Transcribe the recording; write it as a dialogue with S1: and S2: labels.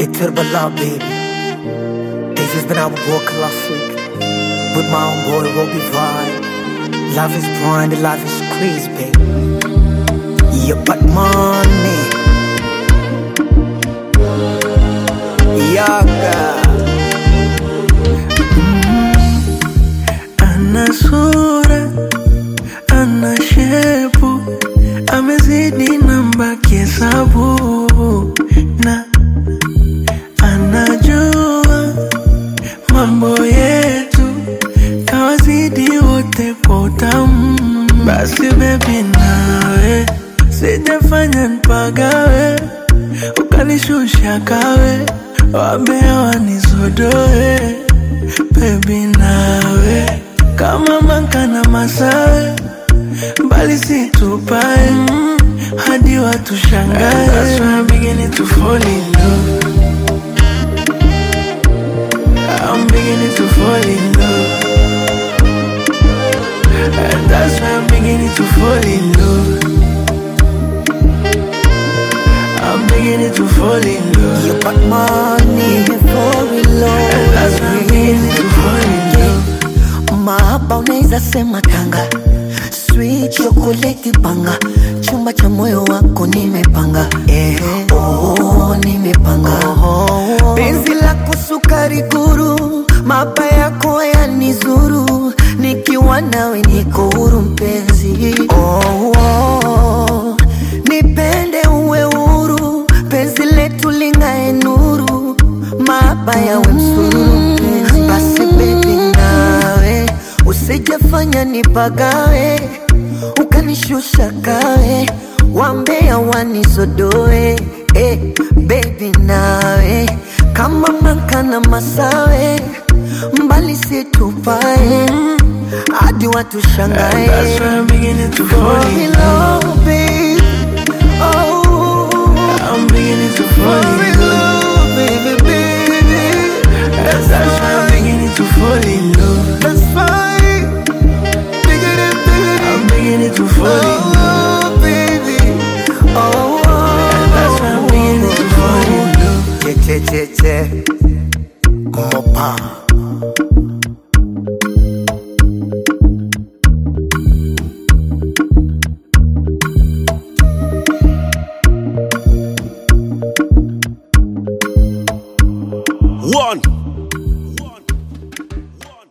S1: Iturbala baby This has been our boy classic With my own boy Robbie Vibe Love is blind, love is crazy baby Yeah but money Yaga
S2: Ana sura, ana shepu, amezidi namba kihesabu na anajua mambo yetu, kawazidi wote kwa utamu. Basi bebi, nawe sijafanya nipagawe, ukanishusha kawe, wambea wanizodoe bebi, nawe kama manka na masawe mbali situpae mm, hadi watu shangae. That's when I'm beginning to fall in love. I'm beginning to fall in love. And that's when I'm beginning to fall in love. I'm beginning to fall in love.
S1: Yeah but money For
S2: And that's when I'm beginning to fall in love.
S1: Mahaba unaweza sema tanga Sweet chocolate panga Chumba cha moyo wako nimepanga eh. oh, nimepanga oh. Penzi lako sukari guru Mapa yako yanizuru Nikiwa nawe niko huru mpenzi oh, oh. Nipende uwe huru Penzi letu lingae nuru Mahaba yawe msururu mpenzi Basi baby nawe Usijafanya nipagawe Ukanishusha kawe Wambea wanisodoe eh, Baby nawe Kama maka na masawe Mbali situpae Hadi watu
S2: And
S1: shangae
S2: that's when I'm beginning to fall
S1: Fall
S2: in
S1: in
S2: love.
S1: love, babe. Oh,
S2: I'm beginning to fall
S1: fall
S2: in
S1: in
S2: love.
S1: love, baby, baby.
S2: And that's when I'm beginning to fall in love.
S1: That's fine. Bigger than bigger
S2: I'm beginning to fall in love.
S1: Oh, baby. Oh,
S2: And that's when I'm beginning to fall in love.
S1: Che, che, che, che. Mopa.